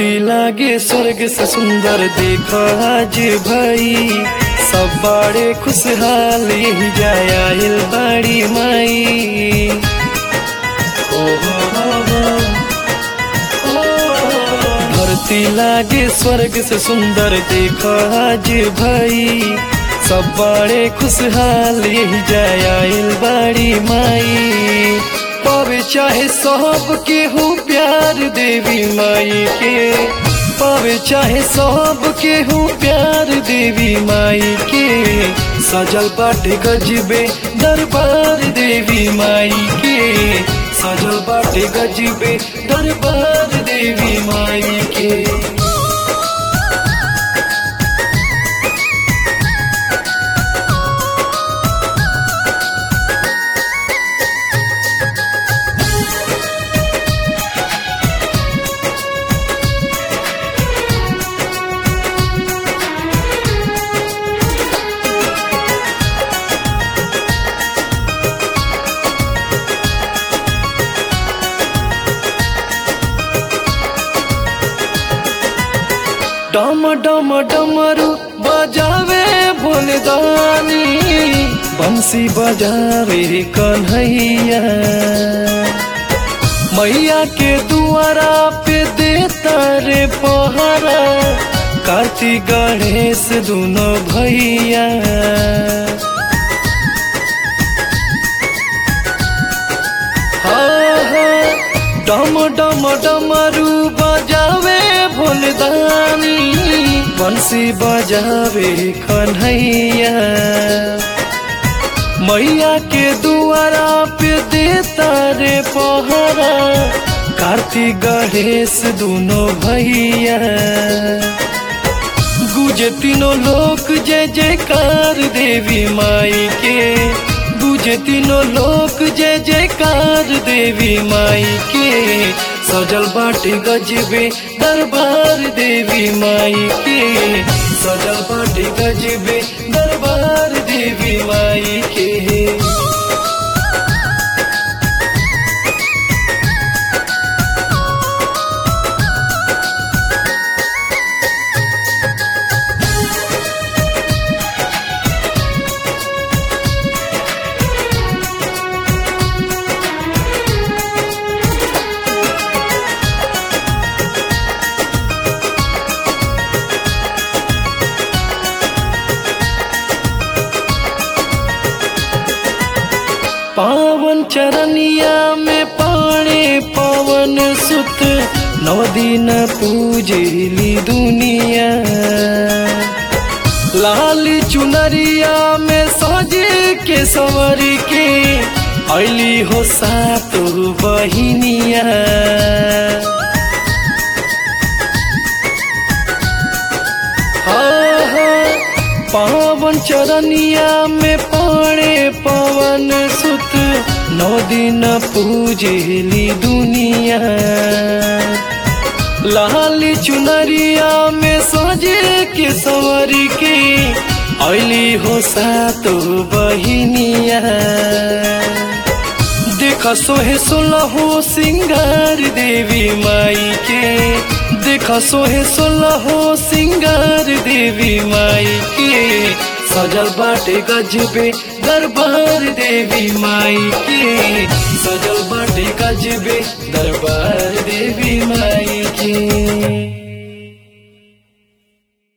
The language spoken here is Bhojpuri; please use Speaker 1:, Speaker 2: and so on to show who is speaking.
Speaker 1: धरती लागे स्वर्ग से सुंदर देख आज भाई सब बड़े खुशहाल यही जाया हिल बड़ी माई ओ हो हो हो। धरती लागे स्वर्ग से सुंदर देख आज भाई सब बड़े खुशहाल यही जाया हिल बड़ी माई पावे चाहे सब के हो प्यार देवी माई के पावे चाहे सब के हो प्यार देवी माई के सजल बाटे गजबे दरबार देवी माई के सजल बाटे गजबे दरबार देवी माई के डम डम डमरू बजावे भोलदानी बंसी बजावे कन्हैया मैया के दुआरा पे देता रे पहरा कार्तिक गणेश दोनों भैया हाँ हाँ डम डम डमरू बजावे भोलदानी बंसी बजावे कन्हैया मैया के दुआरा पे देता रे पहरा कार्तिक गणेश दोनों भैया गुजे तीनों लोक जय जयकार देवी माई के गुजे तीनों लोक जय जयकार देवी माई के सजल बाटे गजबे दरबार देवी माई के सजल बाटे गजबे दरबार देवी माई के पावन चरनिया में पाणे पवन सुत नौ दिन पूजली दुनिया लाल चुनरिया में सजे के सवर के अली हो सात बहिनिया हाँ हाँ पावन चरनिया में पाणे पवन सुत नौ दिन पूजली दुनिया लाल चुनरिया में सजे के सवर के अली हो सातो बहिनिया देख सोहे सोलहो सिंगार देवी माई के देख सोहे सोलहो सिंगार देवी माई के सजल बाटे गजबे दरबार देवी माई के सजल बाटे गजबे दरबार देवी माई के